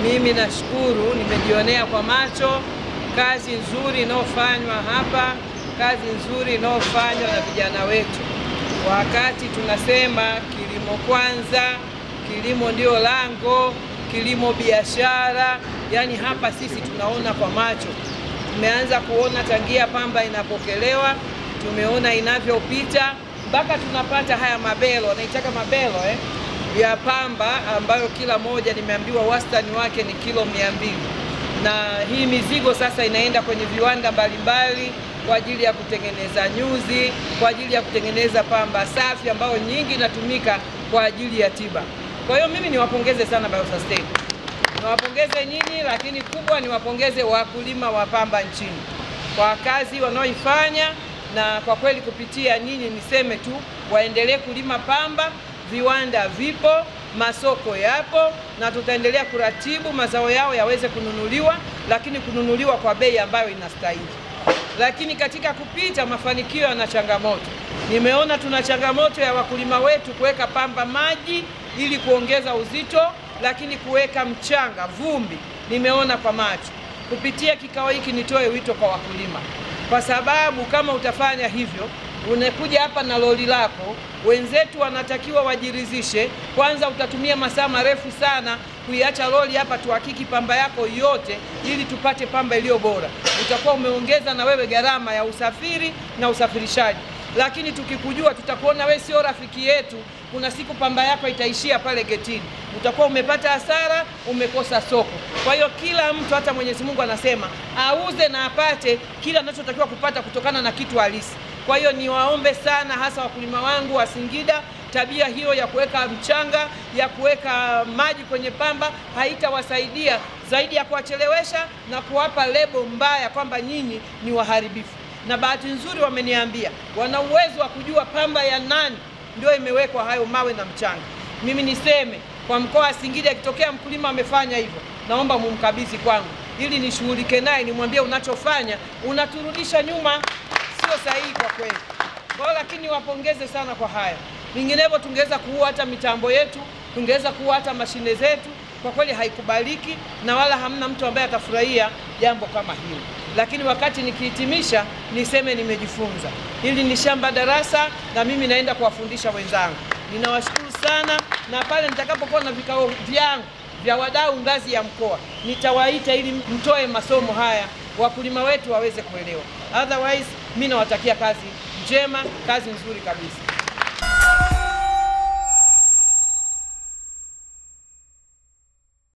Mimi nashukuru, nimejionea kwa macho kazi nzuri inayofanywa hapa, kazi nzuri inayofanywa na vijana wetu. Wakati tunasema kilimo kwanza, kilimo ndio lango, kilimo biashara, yani hapa sisi tunaona kwa macho. Tumeanza kuona tangia pamba inapokelewa, tumeona inavyopita mpaka tunapata haya mabelo, wanaitaka mabelo eh, ya pamba ambayo kila moja nimeambiwa wastani wake ni kilo mia mbili na hii mizigo sasa inaenda kwenye viwanda mbalimbali kwa ajili ya kutengeneza nyuzi, kwa ajili ya kutengeneza pamba safi ambayo nyingi inatumika kwa ajili ya tiba. Kwa hiyo mimi niwapongeze sana Biosustain, niwapongeze nyinyi, lakini kubwa niwapongeze wakulima wa pamba nchini kwa kazi wanaoifanya, na kwa kweli kupitia nyinyi niseme tu waendelee kulima pamba. Viwanda vipo, masoko yapo, na tutaendelea kuratibu mazao yao yaweze kununuliwa, lakini kununuliwa kwa bei ambayo inastahili. Lakini katika kupita mafanikio yana changamoto. Nimeona tuna changamoto ya wakulima wetu kuweka pamba maji ili kuongeza uzito, lakini kuweka mchanga, vumbi, nimeona kwa macho. Kupitia kikao hiki nitoe wito kwa wakulima, kwa sababu kama utafanya hivyo unakuja hapa na lori lako, wenzetu wanatakiwa wajiridhishe kwanza. Utatumia masaa marefu sana kuiacha lori hapa tuhakiki pamba yako yote, ili tupate pamba iliyo bora. Utakuwa umeongeza na wewe gharama ya usafiri na usafirishaji, lakini tukikujua, tutakuona wewe sio rafiki yetu. Kuna siku pamba yako itaishia pale getini, utakuwa umepata hasara, umekosa soko. Kwa hiyo kila mtu, hata Mwenyezi Mungu anasema auze na apate kila anachotakiwa kupata kutokana na kitu halisi. Kwa hiyo niwaombe sana, hasa wakulima wangu wa Singida, tabia hiyo ya kuweka mchanga, ya kuweka maji kwenye pamba haitawasaidia zaidi ya kuwachelewesha na kuwapa lebo mbaya kwamba nyinyi ni waharibifu. Na bahati nzuri wameniambia wana uwezo wa kujua pamba ya nani ndio imewekwa hayo mawe na mchanga. Mimi niseme kwa mkoa wa Singida, ikitokea mkulima amefanya hivyo, naomba mumkabidhi kwangu ili nishughulike naye, nimwambie unachofanya unaturudisha nyuma sio sahihi kwa kweli. Kwa hiyo lakini wapongeze sana kwa haya, vinginevyo tungeweza kuua hata mitambo yetu, tungeweza kuua hata mashine zetu. Kwa kweli haikubaliki na wala hamna mtu ambaye atafurahia jambo kama hili. Lakini wakati nikihitimisha, niseme nimejifunza. Hili ni shamba darasa, na mimi naenda kuwafundisha wenzangu. Ninawashukuru sana, na pale nitakapokuwa na vikao vyangu vya wadau ngazi ya mkoa, nitawaita ili mtoe masomo haya wakulima wetu waweze kuelewa. Otherwise, mimi nawatakia kazi njema, kazi nzuri kabisa.